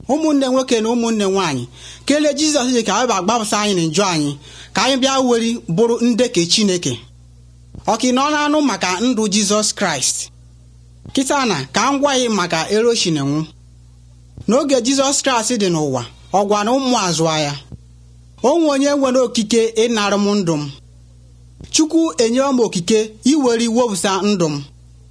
ụmụnne nwoke na ụmụnne nwaanyị kelee jizọs ji ka anyị bịa gbapụsa anyị na njọ anyị ka anyị bịa weri bụrụ ndeke chineke ọka na ọ na-anụ maka ndụ jizọs kraịst kịta na ka m gwa gị maka eroshinenwu n'oge jizọs kraịst dị n'ụwa ọ gwara ụmụ azụ ya onwe onye nwere okike ịnara m ndụ m chukwu enyewe m okike iwere iwepụsa ndụ m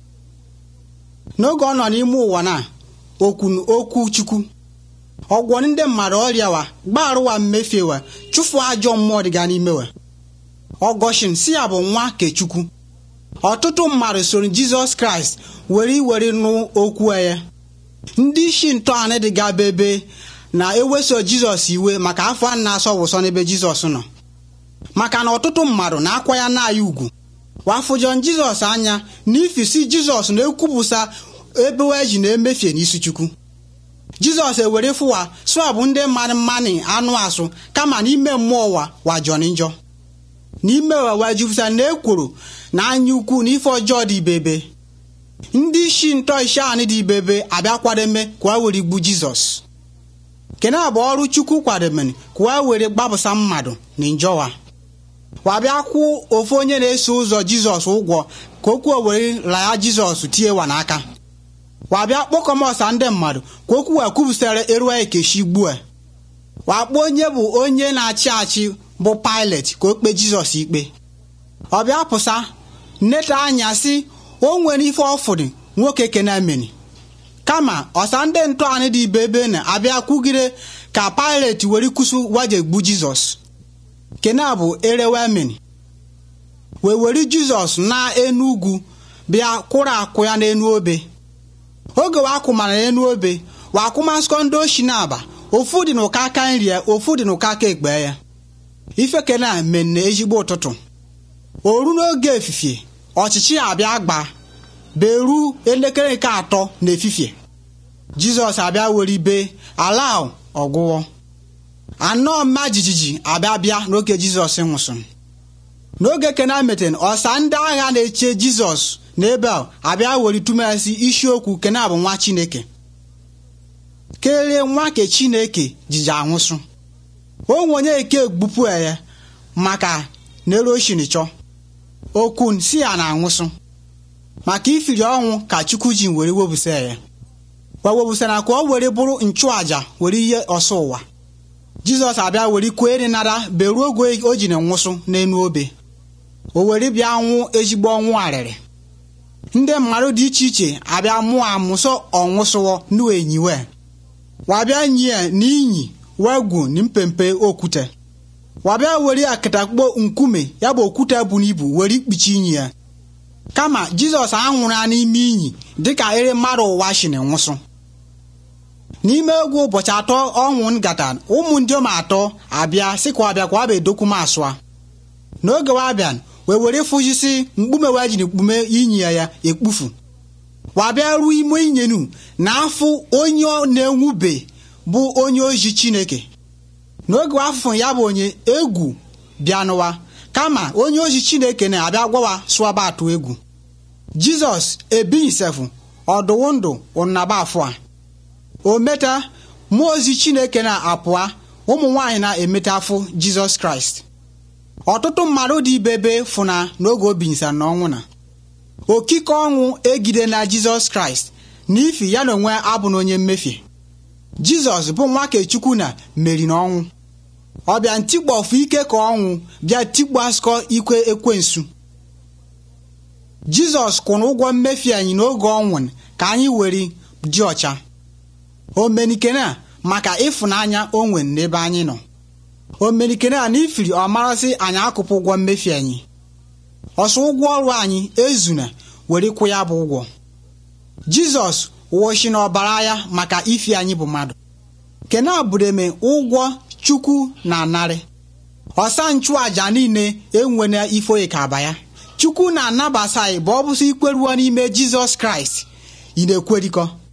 n'oge ọ nọ n'ime ụwa na okwunu okwu chukwu ọgwọ ndị mmadụ ọrịa wa gbarụwa mmefie wa chụfụ ajọ mmụọ dịga n'ime wa ọgọshin si ya bụ nwa kechukwu ọtụtụ mmadụ soro jizọs kraịst were iwere nụ okwu ya ndị isi ntọala dịga bebe na-eweso jizọs iwe maka afọ a na-asọ wụsọ n'ebe jizọs nọ maka na ọtụtụ mmadụ na-akwa ya na-aya ugwu wafụjọ jizọs anya n'ifisi jizọs na-ekwupụsa ebe eji na-emefie n'isi chukwu jizọs ewere fụwa sụa bụ ndị mmadụ mmanụ anụ asụ kama n'ime mmụọ ụwa wajọ njọ n'ime ụwa wajupụta na ekworo na anya ukwu na ife ọjọọ dị ibebe ndị isi ntọ isi anị dị ibebe abịa kwademe ka a were gbu jizọs kene bụ ọrụ chukwu kwademere ka a were gbapụsa mmadụ na njọwa wabịa kwụ ofu onye na-eso ụzọ jizọs ụgwọ ka okwu were laya jizọs tiewa n'aka wabịa kpọkọmọsa ndị mmadụ ka okwu wee kwupụsara eruwa ekeshi gbue wakpo onye bụ onye na-achị achị bụ Pilet ka o kpee jizọs ikpe ọ bịa pụsa nneta anya sị o nwere ife ọfụdụ nwoke kenameni kama ọsa ndị ntọanị dị ibe ebe na-abịa kwugide ka Pilet were kwụsị waje gbu jizọs kena bụ erewemeni wee were jizọs na enu ugwu bịa kwụrụ akwụ ya n'enu obe oge wakwụmara n'enu obe wakwụmaskọ ndị oshi na-aba ofu dị n'ụka aka nri ya ofu dị n'ụka aka ekpe ya ife kena menne ezigbo ụtụtụ oru n'oge efifie ọchịchị abịa gba beru elekere nke atọ na efifie jizọs abịa were ibe ala ọgwụwọ anọ mma jijiji abịa bịa n'oge jizọs nwụsịrị n'oge kena meten ọsa ndị agha na-eche jizọs n'ebe a abịa were tụmasi isiokwu kena bụ nwa chineke kelee nwa ke chineke jiji anwụsụ onwe onye eke gbupụ ya maka neroshinchọ okun si ya na-anwụsụ maka ifiri ọnwụ ka chukwu ji were webụsa ya kwa webụsara ka ọ were bụrụ nchụaja were ihe ọsọ ụwa jizọs abịa were kwere nara beruo oge o ji na nwụsụ n'enu obe o were bịa nwụ ezigbo ọnwụ arịrị ndị mmadụ dị iche iche abịa mụọ amụsọ ọnwụsụwọ n'enyiwe wabịa nyie n'inyi wegwu na mpempe okwute wabịa were akatakpo nkume ya bụ okwute bụ n'ibu were ikpuchi inyi ya kama jizọs anwụrụ ya n'ime inyi dịka ere mmadụ ụwa shi na nwụsụ n'ime egwu ụbọchị atọ ọnwụ ngata ụmụ ndị om atọ abịa sị ka ọbịa ka ọ bịa edokwu m asụa n'oge wabịa wee were fụjisi mkpume wee ji na ekpume inyi ya ya ekpufu wabịa ruo ime inyenu na afụ onye na-enwube bụ onye ozi chineke n'oge afụfụ ya bụ onye egwu bịa n'ụwa kama onye ozi chineke na-abịa gwawa sụaba atụ egwu jizọs ebighịsefụ ọdụwụ ndụ ụnaba afọ a o meta mmụọ ozi chineke na-apụa ụmụ nwaanyị na-emeta afụ jizọs kraịst ọtụtụ mmadụ dị ibebe fụna n'oge obinyisa na ọnwụ na okike ọnwụ egide na jizọs kraịst n'ifi ya na onwe abụ na onye mmefie jizọs bụ nwa kechukwu na meri na ọnwụ ọ bịa ntikpọfụ ike ka ọnwụ bịa tikpu asụkọ ikwe ekwensu jizọs kwụrụ ụgwọ mmefu anyị n'oge ọnwụ ka anyị were dị ọcha omenikene a maka ịfụnanya o nwere n'ebe anyị nọ omenikene a na ifiri ọ marasị anyị akụpụ ụgwọ mmefu anyị ọsọ ụgwọ ọrụ anyị ezuna were kwụ ya bụ ụgwọ jizọs wụchi na ọbara ya maka ifi anyị bụ mmadụ kene abụreme ụgwọ chukwu na narị ọsa nchụaja niile enwena ife ka aba ya chukwu na-anabasa anyị bụ ọ bụsị ikweruo n'ime jizọs kraịst ị na-ekwerikọ